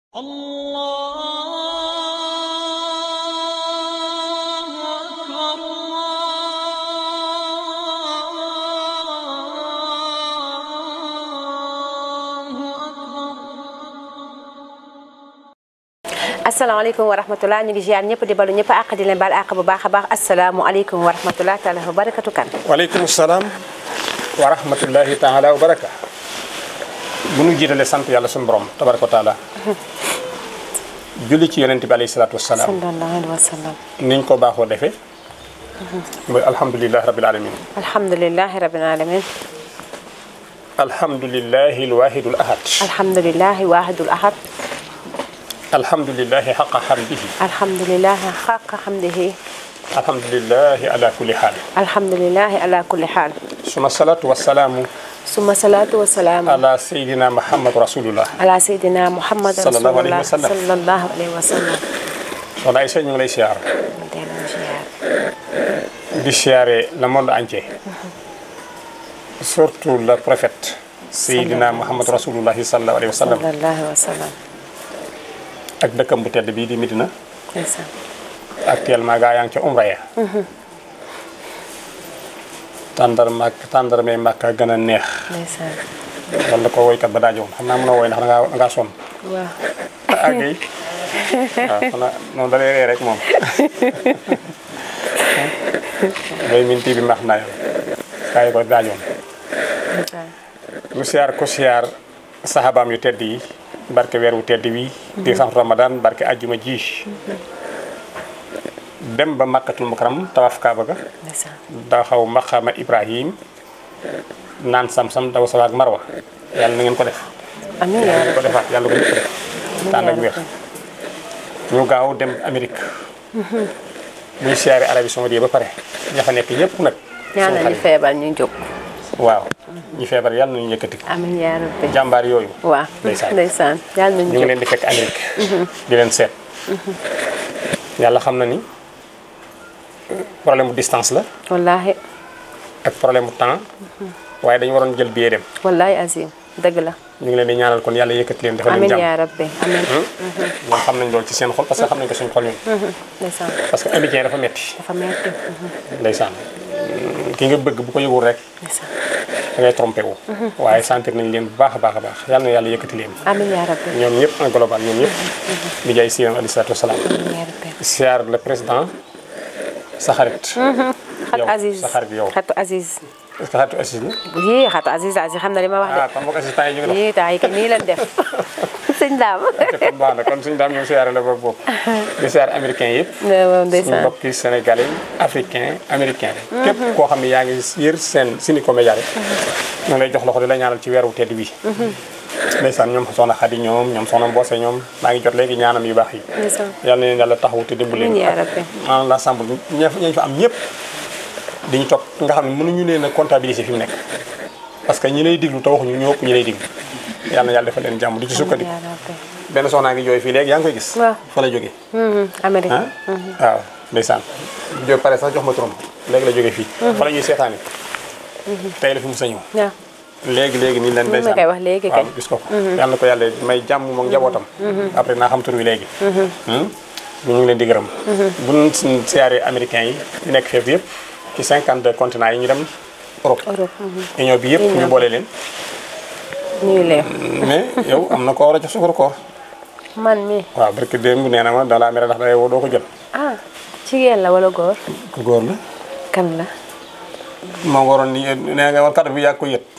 الله أكبر الله أكبر asalaamaaleykum wa rahmatulah ñu ngi ziar ñëpp di balu ñëpp àq di leen baal àq bu baax a baax asalaamualeykum wa rahmatulah taala wa barakatu kan waaleykum salaam wa rahmatullahi taala wa baraka bu nu jiitale sant yàlla suñu borom tabaraka wa taala julli ci yonent bi alayhi salaatu wasalaam sallallahu alayhi wa sallam niñ ko baaxoo defee mooy alhamdulilahi rabil alamin alhamdulilahi rabbil alamin alhamdulilahi alwahidul ahad alhamdulilahi wahidul ahad alhamdulilahi xaqa xamdihi alhamdulilahi xaqa xamdihi alhamdulilahi ala kulli xaal alhamdulilahi ala kulli xaal suma salaatu wasalaamu suma salaatu wa salaam ala sayidina muhammad rasulullah ala sayidina muhammad Sallallahu alayhi rasulullah wa sallam. sallallahu alayhi wa sallam soxna Aïcha ñu ngi lay siyaar delloo ziar di siyaare le monde entier surtout le prophète sayidina muhammad rasulullahi sallallahu alayhi wa sallam sallallahu wa sallam ak dëkkam bu tedd bii di Medina ndeysaan actuellement gaa yaa ngi ca umra ya tàndar màkk tàndarmee màkk a gën a neex ndeysaan wala ko woykat ba daajoon xam naa mën a woy ndax dangaa dangaa sonn waaw ak yi waaw xanaa noonu da lay ree rek moom bay min tii bi max naa yoon gaa yi ko daajoon ndeysaan mu siyaar ko siyaar saxaabaam yu tedd yi barke weer wu tedd wi di sax ramadan barke ajjuma ji dem ba makkatul mukarram tawaf kaaba ga ndeysaan da xaw maqaama ibrahim naan sam-sam daw sawa ak marwa yàlla na ngeen ko def amiin yàlla yaa na ngeen ko defaat yàlla ko ñëpp def tànn ak wér ñu gaaw dem Amérique buy siyaare Arabie Saoudite ba pare ña fa nekk ñëpp nag ñaanal suñu ñu xarit. feebar ñu jóg waaw ñi feebar yàlla nañu yëkkati amiin yaa rabbi jàmbaar yooyu waaw ndeysaan. ndeysaan yàlla nañu ñu ngi jóg leen di fekk Amérique di leen seet yàlla xam na ni problème bu distance la wallaahi ak problème bu temps waaye dañu waroon jël billet dem wallaahi azim dëgg la ñu ngi leen di ñaanal kon yàlla yëkkati leen defal leen amiin jàmm yaa rabbi amiin ñoom xam nañ loolu ci seen xol parce que xam nañ ko suñu xol ñun ndeysaan parce que américain dafa metti dafa metti ndeysaan ki nga bëgg bu ko yëgul rek ndeysaan da ngay trompé wu waaye sentir nañ leen bu baax a baax a baax yàlla na yàlla yëkkati leen amiin yaa rabbi ñoom ñëpp en global ñoom ñëpp di jaay si alayhi salaatu wasalaam amiin yaa rabbi siyaar le président sa xarit xatu yow Aziz sa xarit yow xatu Aziz est-ce que xaritu Aziz la yii xatu Aziz Aziz xam na li ma wax ah kon boog assistant yi ñu ngi de yii temps yi kay nii leen def sëñ daam dox kon baax na kon suñu daam ñoom siyaare la boobu boobu di siyaar américain yëpp waaw suñu ndeysaan mbokki sénégalais africain américain képp koo xam ne yaa ngi yër seen Sénéco Média rek ñu ngi lay jox loxo di la ñaanal ci weeru tedd wi ndeysaan ñoom soxna Xadi ñoom ñoom soxna Mboose ñoom maa ngi jot léegi ñaanam yu baax yi ndeysaan yàlla na leen yàlla taxawu te dimbali amiin leen yaa rabbi en l'ensemble ña ñañ fa am ñëpp dañu topp nga xam ne mënuñu leen a comptabiliser fi mu nekk parce que ñi lay diglu te waxuñu ñoo ëpp ñi lay diglu yàlla na yàlla defal leen jàmm di ci amiin sukkandiku yaa rabbi benn soxnaa ngi jooy fii léegi yaa ngi koy gis waaw. fa la jógee Mhm, Amérique ah waaw ndeysaan jo pare sax jox ma turam léegi la jógee fii fa la ñuy seetaani tey la fi mos a ñëw waaw léegi léegi nii leen ma ndeysaan koy wax léegi waaw kay. gis ko ko yàlla na ko yàlla may jàmm moom njabootam après naa xam tur wi léegi bu ñu ngi leen di gërëm bu ñu siyaaree américains yi di nekk fépp yëpp ci 52 continents yi ñu dem Europe Europe mhm. union bi yëpp ñu Union. boole leen ñuy leen mais yow am na ko war a jox sukaru koor man mi waaw barke démb nee na ma dans la mer ndax day woo doo ko jël ah jigéen la wala góor ku góor la kan la moo waroon ni nee nga woon kàddu bi yaa ko yët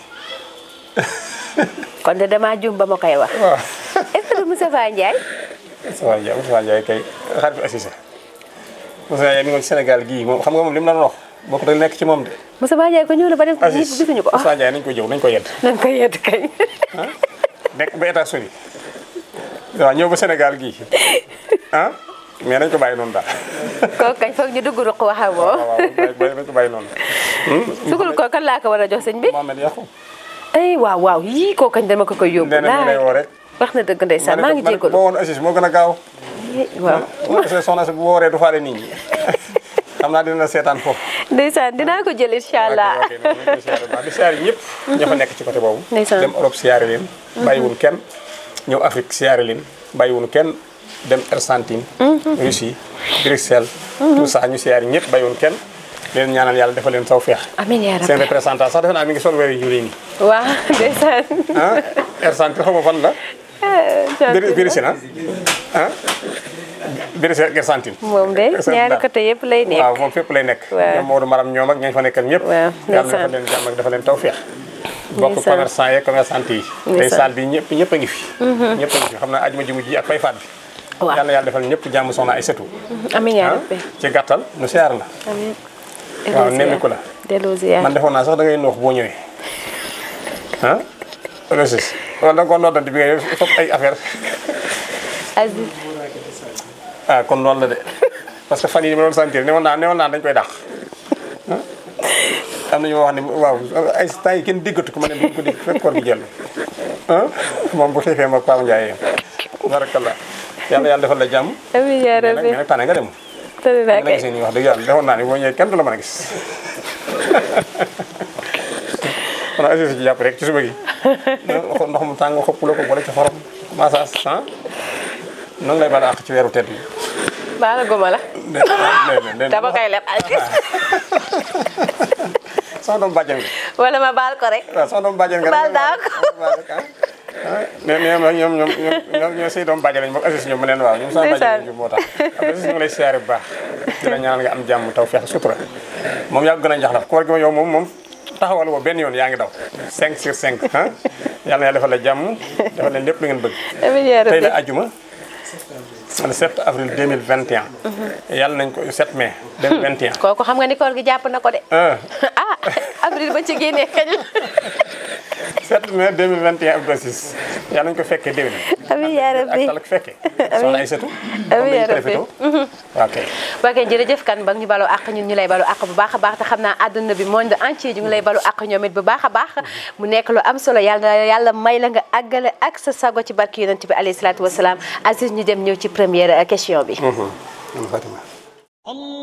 kon de damaa jum ba ma koy wax waaw est-ce que du Moustapha Ndiaye Moustapha Ndiaye Moustapha Ndiaye kay xaritu Assise Moustapha Ndiaye mi ngi woon ci Sénégal gii moom xam nga moom li mu la doon wax bokk da nekk ci moom de Moustapha Ndiaye ko ñëw na ba dem ñëpp Assise gisuñu ko Moustapha Ndiaye nañ ko jëw nañ ko yedd nañ ko yedd kay ah nekk ba États-Unis waaw ñëw ba Sénégal gii ah mais nañ ko bàyyi noonu daal kooku kañ foog ñu dugg ruq waxa waaw boo waaw bàyyi nañ ko bàyyi noonu sugul ko kan laa ko war a jox sëñ bi Mohamed Yakhou ay waaw waaw yii kooku kañ dama ko koy yóbbu nee na ñu lay woo rek wax na dëgg ndeysaan maa ngi ma ne ko jégalu boo woon Assise moo gën a gaaw waaw parce que soxna si bu wooree du faale nit ñi xam naa dina la seetaan foofu ndeysaan dinaa ko jël incha allah ok ok noonu lañ koy siyaare bu baax di siyaare ñëpp ña fa nekk ci côté boobu Ndeysaan. dem Europe siyaare leen bàyyiwul kenn ñëw Afrique siyaare leen bàyyiwuñu kenn dem Argentine Russie Bruxelles tout ça ñu siyaar ñëpp bàyyiwuñu kenn leen ñaanal yàlla defal leen tawfeex amiin yaa seen rabbi représentant sax defe naa mi ngi sol weer yu ñuul yi nii waaw ndeysaan ah Argentine xaw ma fan la Brésil Brésil ah ah Brésil ak Argentine moom de ñaari côté yëpp lay nekk waaw moom fépp lay nekk Waaw. ñoom Maodo Maram ñoom ak ñañ fa nekkal ñëpp Waaw, yàlla ndeysaan. dafa leen jàmm ak dafa leen tawfeex bokk Ndeysaan. commerçant yeeg commerçante yi tey Ndeysaan. salle bi ñëpp ñëpp a ngi fi ñëpp a ngi fi xam naa ajuma ji mujj ak fay faat bi Waaw. yàlla yàlla defal ñëpp jàmm soxna ay sëtu amiin yaa ah rabbi ci gàttal nu siyaar la amiin waaw nemmiku la delloo ziar man defoon naa sax da ngay noox boo ñëwee ah resis wala da nga ko noddante bi nga fop ay affaire Aziz ah kon loolu la de parce que fan yi ma doon sentir ne woon naa ne woon naa dañ koy dàq ah am na ñu ma wax ne waaw ay temps yi kenn diggatu ko ma ne duñ ko digg fekk koor gi jël ah moom bu xiifee ma Paa Ndiaye yem barakallah yàlla yàlla defal la jàmm amiin yaa mais nag rabbi mais nag tànne nga dem tëdd naa la kay gisee nii wax dëgg yàlla defoon naa ne boo ñëwee kenn du la mën a gis kon assis ci jàpp rek ci suba gi ndox mu tàng xëpp la ko wala ci xorom massage ah nan lay baal àq ci weeru tedd bi baala goma la dama koy leb Aziz sama doom bàjjen nga wala ma baal ko rek waaw sama doom bàjjen nga Baal naa ko. ne ne ma ñoom ñoom ñoom ñoo say doom bàjjen lañ moom Aziz ñoom ma leen waaw ñoom sama Ndeysaan. bàjjen lañ moo tax Aziz ñu ngi lay siyaare bu baax di la ñaanal nga am jàmm taw feex sutura moom yaa gën a njaxlaf koor gi ma yow moom moom taxawal woo benn yoon yaa ngi daw 5 sur 5 ah yàlla na yàlla defal la jàmm defal leen lépp lu ngeen bëgg amiin yaa tey rabbi la ajuma le 7 avril 2021 yàlla nañ ko 7 mai 2021 kooku xam nga ni koor gi jàpp na ko de ah ah avril ba ci génnee kañ la 7 mai 2021 Abdou Aziz yàlla nañu ko fekkee déwén. amiin yaa rabbi ak tal ak fekkee. soxna ay sëtu. amiin yaa rabbi. ok. waa kay jërëjëf kan ba ñu baloo àq ñun ñu lay balu àq bu baax a baax te xam naa àdduna bi monde entier ñu ngi lay balu àq ñoom it bu baax a baax mu nekk lu am solo yàlla na yàlla may la nga àggale ak sa sago ci barki yonent bi alayhi salaatu wasalaam Aziz ñu dem ñëw ci première question bi Fatima. الله